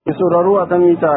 Mai sauraro a kan mita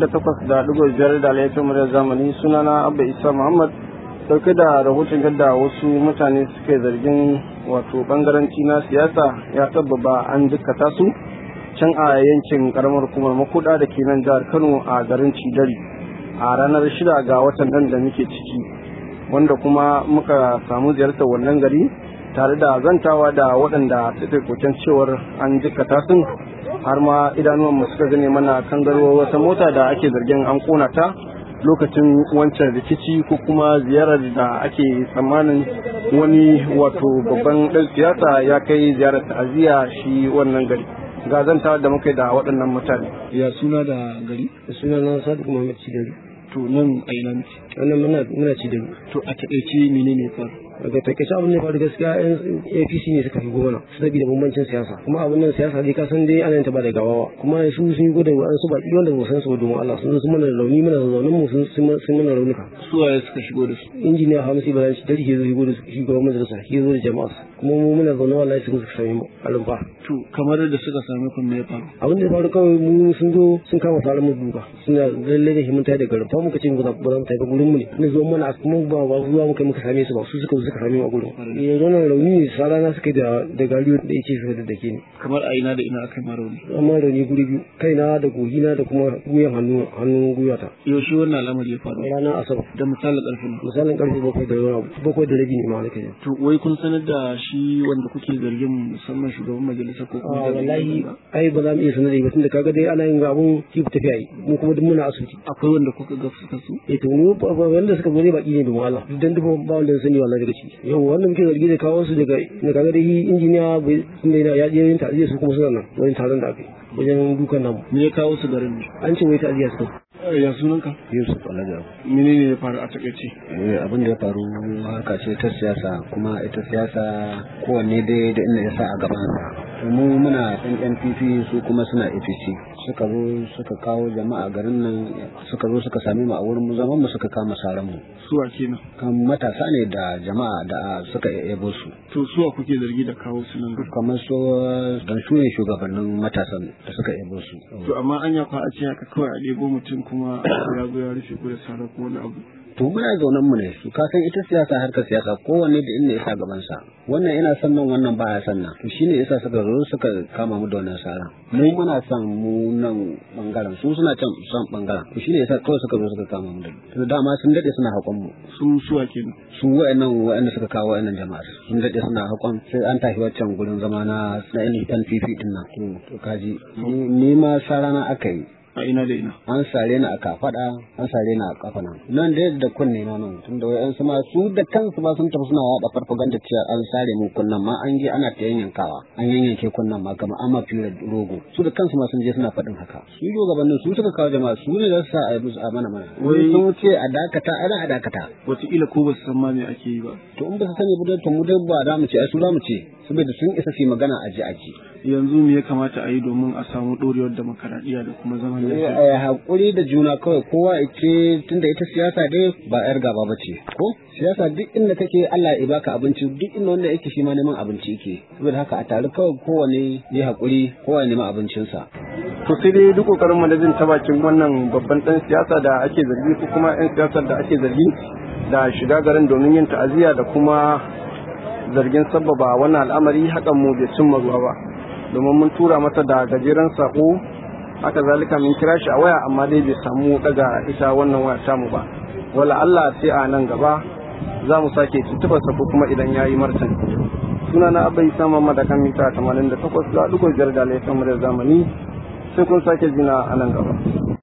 88.5 da laifin muryar zamani sunana Abba Isa Muhammad dauke da rahoton yadda wasu mutane suke zargin wato bangaranci na siyasa ya sababa an jikkata su can a yankin karamar hukumar makuda da ke nan jihar Kano a garin Cidari a ranar shida ga watan nan da muke ciki wanda kuma muka samu ziyartar wannan gari tare da zantawa da waɗanda suka koken cewar an jikkata sun har ma idanuwanmu suka gane mana kangarwa wata mota da ake zargin an kona ta lokacin wancan rikici ko kuma ziyarar da ake tsammanin wani wato babban ɗan siyasa ya kai ziyarar ta'aziyya shi wannan gari ga zantawa da muka da waɗannan mutane ya suna da gari suna na sadiq muhammad cidari to nan a ina miki wannan muna muna cidari to a taƙaice menene faru daga takaice abin da faru gaskiya yan apc ne suka fi gona saboda bambancin siyasa kuma abin nan siyasa dai kasan dai ana ta ba da gawawa kuma su sun gode wa an su baki wanda ba san su domin Allah sun sun mana rauni mana zaunin mu sun sun mana raunuka su waye suka shigo da su injiniya Hamisu Ibrahim shi dari ke zo shigo da shugaban majalisa ke zo da jama'a kuma mu muna zaune wallahi sun suka sami mu alumfa to kamar da suka same ku me ya faru abin da ya faru kawai mu sun zo sun kama tare mu duka suna lalle da himin tayi da garin fa muka ce mu za mu tayi da gurin mu ne ne zo mana kuma ba ba zuwa muka muka same su ba su suka suka same mu a gurin yanzu nan rauni ne sarana suka da da gariyo da yake suka da dake ni kamar a ina da ina aka yi rauni amma rauni guri biyu kaina da gogina da kuma guyan hannu hannun guyata yaushe wannan al'amari ya faru ranar asabar da misalin ƙarfin misalin karfe bakwai da wani bakwai da rabi ne ma nake jin to wai kun sanar da shi wanda kuke zargin musamman shugaban majalisa ko a kuma wallahi ai ba za mu iya sanar da ba tunda kaga dai ana yin abun ki tafiya yi mu kuma duk muna asibiti akwai wanda kuka ga suka su eh to mu ba ba- wanda suka zo ne baki ne domin Allah duk dan duba ba wanda ya sani wallahi daga ciki yau wannan muke zargi da kawo su daga da kaga dai injiniya bai sun da ya je yin ta'aziyya su kuma suna nan wani taron da aka yi wajen dukan namu me ya kawo su garin ne an ce wai ta'aziyya su ya sunanka Yusuf Alhaji menene ya faru a takaice Eh, abin da ya faru harka ce ta siyasa kuma ita siyasa kowanne dai da inda ya sa a gabansa To mu muna ɗan NPP su kuma suna APC suka zo suka kawo jama'a garin nan suka zo suka same mu a wurin mu zaman mu suka kama saran mu suwa kenan kan matasa ne da jama'a da suka yabo su to suwa kuke zargi da kawo su nan garin kamar su dan su ne shugabannin matasan da suka yabo su to amma anya kwa a ce haka kawai a ɗebo mutum kuma ya zo ya rufe ku da sara ko wani abu to muna zaunan mu ne su ka san ita siyasa harkar siyasa kowanne da inda ya sa gaban sa wannan yana son nan wannan ba ya son nan to shine yasa suka zo suka kama mu da wannan sara mu muna son mu nan bangaren su suna can son bangaren to shine yasa kawai suka zo suka kama mu da to dama sun dade suna hakon mu su suwa kenan su wa'annan wa'anda suka kawo wa'annan jama'a sun dade suna hakon sai an tafi waccan gurin zama na na NPP din nan to to kaji ni- ni ma sara na aka yi a ina da ina an sare ni a kafada an sare ni a kafa nan nan da da kunne na nan tun da wayan ma su da kansu ba sun tafi suna yada farfaganda cewa an sare mu kunnan ma an je ana ta yanyankawa an yanyanke kunnan ma kamar amma fira rogo su da kansu ma sun je suna faɗin haka su shugabannin su suka kawo jama'a su ne za su sa a yi musu a mana mana wai Wai- sun ce a dakata ana a dakata wataƙila ko ba su san ma me ake yi ba to in ba su sani ba dai to mu dai ba za mu ce ai su za mu ce saboda sun isa su yi magana a ji a ji yanzu me ya kamata a yi domin a samu ɗorewar demokaradiyya da kuma zaman lafiya Eh, haƙuri da juna kawai kowa ya ce tunda ita siyasa dai ba yar gaba ba ce ko siyasa duk inda kake Allah ya baka abinci duk inda wanda yake shi ma neman abinci yake saboda haka a tare kawai kowane ya haƙuri kowa ya neman abincinsa to sai dai duk kokarin mu da jin ta bakin wannan babban dan siyasa da ake zargi ko kuma yan siyasar da ake zargi da shiga garin domin yin ta'aziyya da kuma zargin sabbaba wannan al'amari hakan mu bai cimma ruwa ba domin mun tura masa da gajeren sako haka zalika mun kira shi a waya amma dai bai samu daga ita wannan waya tamu ba wala Allah sai a nan gaba za mu sake tuntuɓarsa ko kuma idan ya yi martani suna na abai sama madakan mita 88 da ɗigo biyar da laifin mu da zamani sai kun sake jina a nan gaba